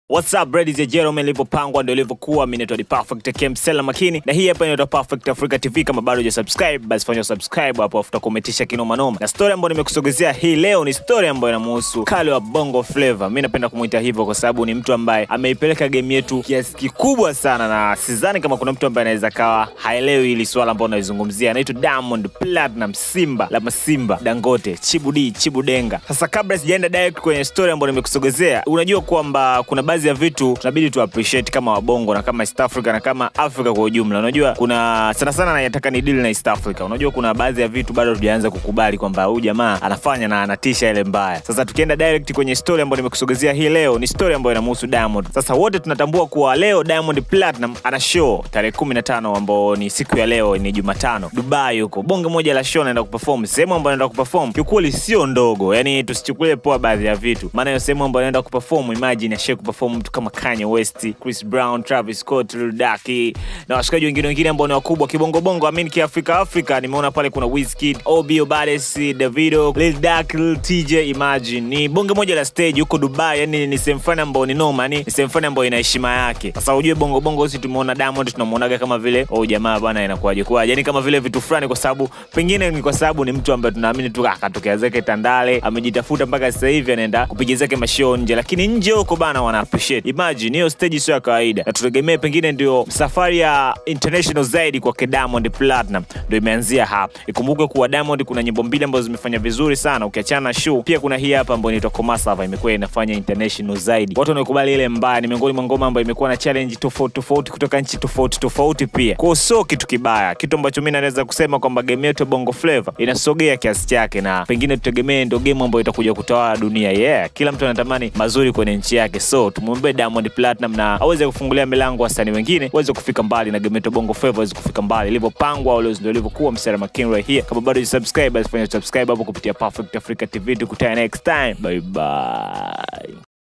What's up ladies and gentlemen, ilivyopangwa ndio ilivyokuwa. Mimi naitwa The Perfect Kemsela Makini na hii hapa inaitwa Perfect Africa TV. Kama bado hujasubscribe, basi fanya subscribe hapo, afuta kumetisha kinoma noma. Na story ambayo nimekusogezea hii leo ni story ambayo inamhusu Kali wa Bongo Flava. Mimi napenda kumuita hivyo kwa sababu ni mtu ambaye ameipeleka game yetu kiasi kikubwa sana, na sidhani kama kuna mtu ambaye anaweza kawa haelewi hili swala ambalo naizungumzia. Anaitwa Diamond Platinum, Simba la Masimba, Dangote, Chibudi, Chibudenga. Sasa kabla sijaenda direct kwenye story ambayo nimekusogezea, unajua kwamba kuna baadhi ya vitu tunabidi tu appreciate kama wabongo na kama East Africa na kama Africa kwa ujumla. Unajua kuna sana sana nataka ni deal na East Africa. Unajua kuna baadhi ya vitu bado tujaanza kukubali kwamba huyu jamaa anafanya na anatisha ile mbaya. Sasa tukienda direct kwenye story ambayo nimekusogezea hii leo, ni story ambayo inamhusu Diamond. Sasa wote tunatambua kuwa leo Diamond Platinum ana show tarehe 15 ambao ni siku ya leo, ni Jumatano, Dubai huko. Bonge moja la show anaenda kuperform. Sehemu ambayo anaenda kuperform kiukweli sio ndogo, yani tusichukulie poa baadhi ya vitu, maana hiyo sehemu ambayo anaenda kuperform, imagine ashie kuperform mtu kama Kanye West, Chris Brown, Travis Scott, Lil Durk na washikaji wengine wengine ambao ni wakubwa kibongobongo, amini kiafrika Afrika. Nimeona pale kuna Wizkid, Obi Obades, Davido, Lil Durk, Lil TJ. Imagine ni bonge moja la stage huko Dubai, yani ni sehemu fulani ambayo ni noma, yani ni sehemu fulani ambayo ina heshima yake. Sasa ujue bongo bongo, sisi tumeona Diamond tunamuonaga kama vile oh, jamaa bwana, inakuwaje kwaje, yani kama vile vitu fulani, kwa sababu pengine ni kwa sababu ni mtu ambaye tunaamini tu akatokea zake Tandale, amejitafuta mpaka sasa hivi anaenda kupiga zake mashow nje, lakini nje huko bana wana appreciate. Imagine hiyo stage sio ya kawaida, na tutegemee pengine ndio safari ya international zaidi kwa Diamond Platinum ndio imeanzia hapa. Ikumbuke kuwa Diamond kuna nyimbo mbili ambazo zimefanya vizuri sana, ukiachana na show, pia kuna hii hapa ambayo inaitwa Komasava imekuwa inafanya international zaidi. Watu wanaokubali ile mbaya, ni miongoni mwa ngoma ambayo imekuwa na challenge tofauti tofauti kutoka nchi tofauti tofauti pia. Kwa hiyo sio kitu kibaya, kitu ambacho mimi naweza kusema kwamba game yetu ya Bongo Flava inasogea kiasi chake, na pengine tutegemee ndio game ambayo itakuja kutawala dunia. Yeah, kila mtu anatamani mazuri kwenye nchi yake, so tumwombee Diamond Platinum na aweze kufungulia milango wasanii wengine waweze kufika mbali na game yetu Bongo Flava waweze kufika mbali ilivyopangwa, leo ndio ilivyokuwa. Msera Makin right here. Kama bado hujasubscribe, basi fanya subscribe hapo kupitia Perfect Africa TV. Tukutane next time, bye bye.